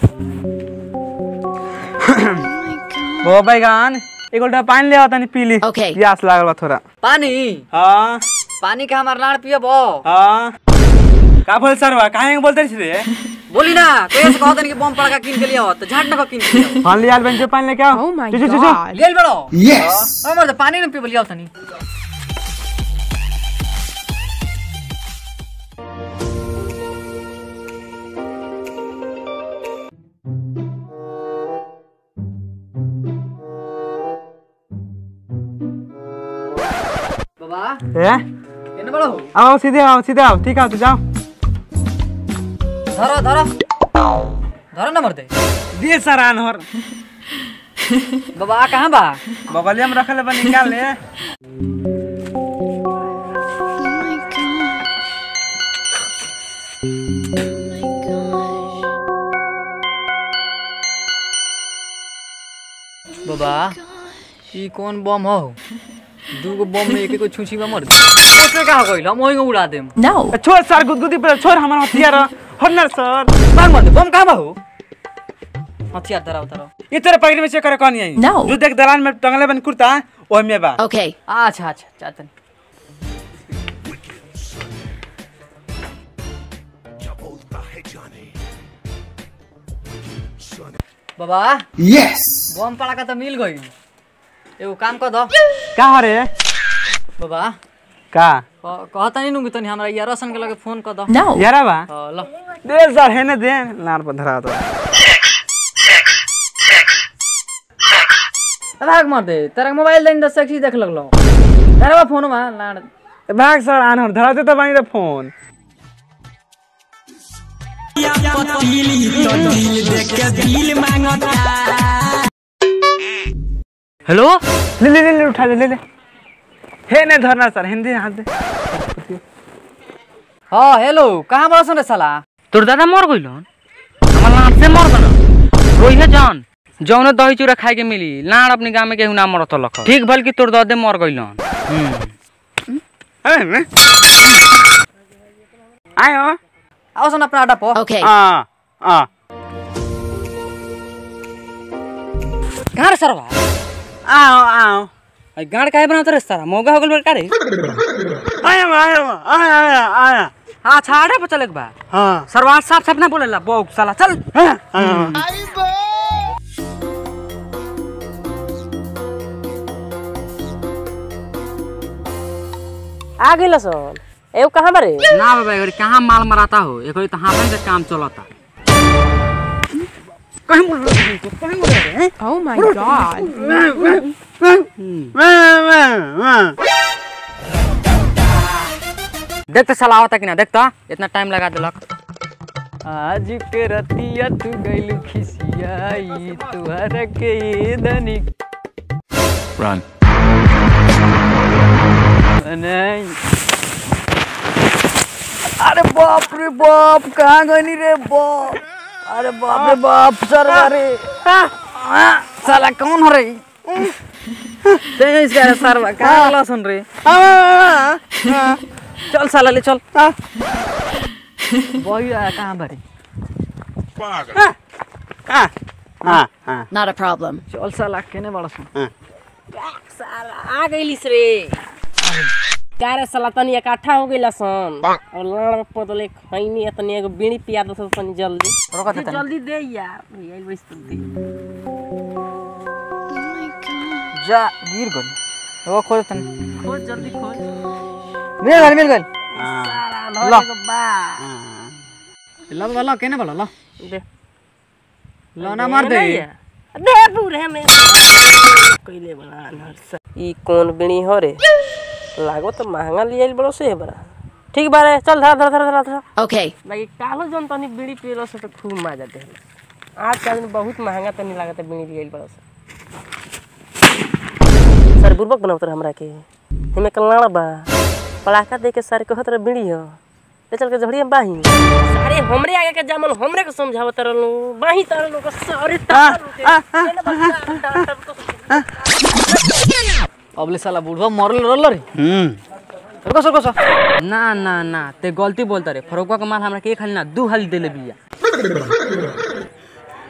वो बैगन एक उल्टा पानी ले आवता नहीं पी ली Okay. प्यास लागल बा थोड़ा पानी हाँ पानी के हमार लाड़ पियब हाँ का बोल सर बा काहे बोलते छी रे बोली ना कैसे कहत कि बम पड़का किन के लिए हो तो झाट ना किन के लिए हाँ लिया बेंच पे पानी लेके आओ Oh my चो, चो, चो, चो। god. गेल बड़ो यस हमर तो पानी न पीब लिया तनी बाबा ए एने बड़ो आओ सीधे आओ सीधे आओ ठीक है तो जाओ धरो धरो धरो ना मरते दिए सर आनहर बाबा आ कहाँ बा बगलिया में रखले बा निकाल ले बाबा ई कौन बम हो दूगो बम में एक एक छुछी में मर ओसे कहा कइल हम ओही उड़ा देम No. छोड़ सर गुदगुदी पर छोड़ हमारा हथियार हरनर सर बाग मर दे बम कहाँ बा हो हथियार धराओ धराओ ये तेरे पकड़ में चेक करे कौन आई No. जो देख दलान में टंगले बन कुर्ता ओह में बा Okay. अच्छा अच्छा चातन बाबा Yes! बम पड़ा का तो मिल गई एगो काम कर दो का रे बाबा का क- कहता नहीं नुंगी तनी हमरा यार रसन के लगे फोन कर दो No. यारा बा हाँ, लो दे सर है ना दे लार पर धरा तो भाग मर दे तेरा मोबाइल देन दस सेक्सी देख लगलो तेरा बा फोन में लाड़ भाग सर आनहर धराते तो बानी रे फोन हेलो ले ले ले ले उठा ले ले ले हे ने धरना सर हिंदी हाथ दे हाँ हेलो कहाँ बड़ा सुन रे साला तोर दादा मर गइल हमार लाड से मर गन रोइहे जान जौने दही चूड़ा खाए के मिली लाड अपने गाँव में केहू ना मरत लख ठीक भल कि तोर दादे मर गइल आयो आओ सुन अपना अड्डा पर Okay. आ आ कहाँ रे सरवा आओ आओ आई गाड़ काहे बनावत रे सारा मौगा हो गइल बा का रे आया आया आया आया आया हाँ छाड़े पर चले के बा हाँ सरवा साफ साफ ना बोलेला बौक साला चल आ गइल सन एगो कहाँ बारे ना बाबा एगरी कहाँ माल मराता हो एकरी तो हाथ से काम चलता कहीं बोल रहे हो? कहीं बोल रहे हैं? Oh my god. देख तो साला आवता कि ना देख तो इतना टाइम लगा देलक आज के रतिया तू गइल खिसियाई तुहरा के धनी Run. नहीं अरे बाप रे बाप कहाँ गनी रे बाप अरे बाप रे बाप सर अरे साला कौन हो रही तेज करे सरवा कहाँ गला सुन रे चल साला ले चल वही आया कहाँ भरे Not a problem. चल साला केने बड़ा सुन आ गइलिस रे कारे साला तनी इकट्ठा हो गइला सन और लाड़ पदले खैनी तनी एगो बीड़ी पिया दस तनी जल्दी रोका दे तनी। जल्दी दे यार भैया बस जल्दी जा गिर गल वो खोज तनी खोज जल्दी खोज मिल गल मिल गल साला ला। नौ एगो बा लो लो लो केने बड़ा लो दे लो ना मार दे दे पूरे में कइले बड़ा अनहर सा ई कौन बीड़ी हो रे लागो तो महंगा लियाइल बड़ो से है बड़ा ठीक बारे चल धरा धरा धरा धरा धरा Okay. बाकी कालो जन तनी बीड़ी पियलो से तो खूब मजा दे आज का दिन बहुत महंगा तनी लागत है बीड़ी लियाइल बड़ो से सर बुर्बक बनावत रहे हमरा के हमें कलनाड़ा बा पड़ाका दे के सर कहत रहे बीड़ी हो ले चल के झड़िया बाही सारे हमरे आगे के जामल हमरे को समझावत रहलो बाही तार लोग सारे अबले साला बुढ़वा मरल रहल रे रुको रुको सो ना ना ना ते गलती बोलता रे फरोकवा के माल हमरा के एक हाली ना दू हाली देले बिया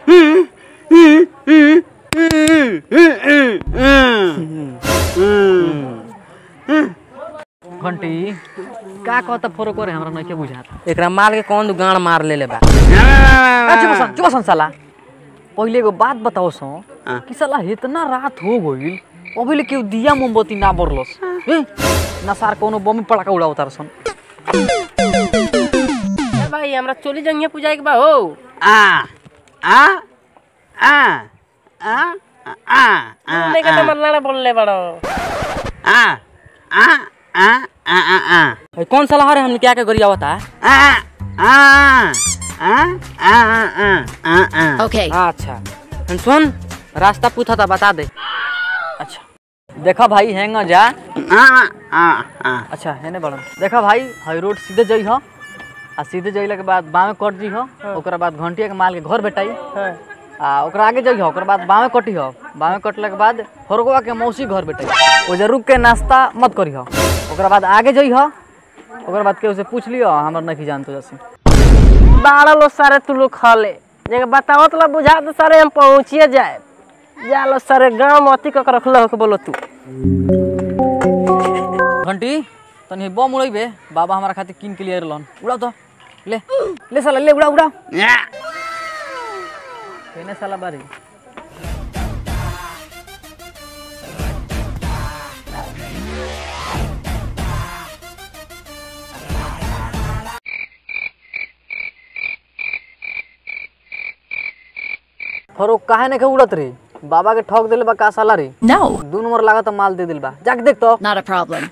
का कहता फरक करे हमरा नहीं के बुझाता एकरा माल के कौन दू गाड़ मार लेले बा चुप सन चुप सन साला पहिले एगो बात बताओ सो कि साला इतना रात हो गइल अभी ले केहू दिया मोमबत्ती ना बरलस ए ना सार कोनो बम पड़ाका उड़ाव तार सन ए भाई हमरा चोली जंगिया पूजा के बा हो आ आ आ आ आ आ नहीं के तो लाड़ा बोलले बड़ो आ आ आ आ आ आ भाई कौन सलाह रे हमने क्या क्या करी आवता आ आ आ आ आ आ Okay. अच्छा हम सुन रास्ता पूछा था बता दे अच्छा देखा भाई हैंग जा आ आ आ अच्छा हेने बड़न देखा भाई हाई रोड सीधे जई हो आ सीधे जइला के बाद बामे कट जी हो ओकरा बाद घंटिया के माल के घर बेटाई आ ओकरा आगे जई हो ओकरा बाद बामे कटी हो बामे कटला के बाद फरगवा के मौसी घर बेटाई ओजा रुक के नाश्ता मत करी हो ओकरा बाद आगे जई हो ओकरा बाद केहू से पूछ लियो हमर नहीं जानतो जैसे बारह लो सारे तू लोग खा ले जगह बताओ तो बुझा तो सारे हम पहुँचिए जाए जा लो सारे गाँव में अति कक रखल हो के बोलो तू घंटी तनी बम उड़ैबे बाबा हमारा खातिर किन के लिए रहलन उड़ाओ तो ले ले साला ले उड़ा उड़ा या केने साला बारी फरो काहे ने के उड़त रे बाबा के ठोक देले बा का साला रे No, दू नंबर लागत माल दे दिल बा जाके देख तो not a problem.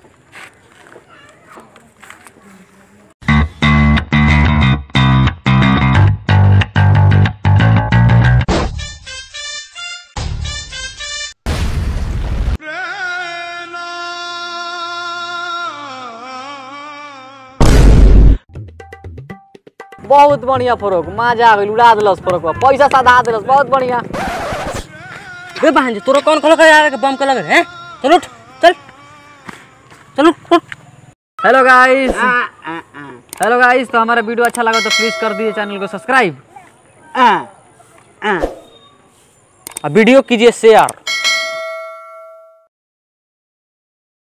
बहुत बढ़िया फरोक मजा आ गइल उड़ा दिलस फरोक पैसा साधा दिलस बहुत बढ़िया रे बहन जी तोरा कौन खोलो कर यार बम के लगे हैं चल उठ चल चल उठ उठ हेलो गाइस हेलो गाइस तो हमारा वीडियो अच्छा लगा तो प्लीज कर दिए चैनल को सब्सक्राइब आ आ अब वीडियो कीजिए शेयर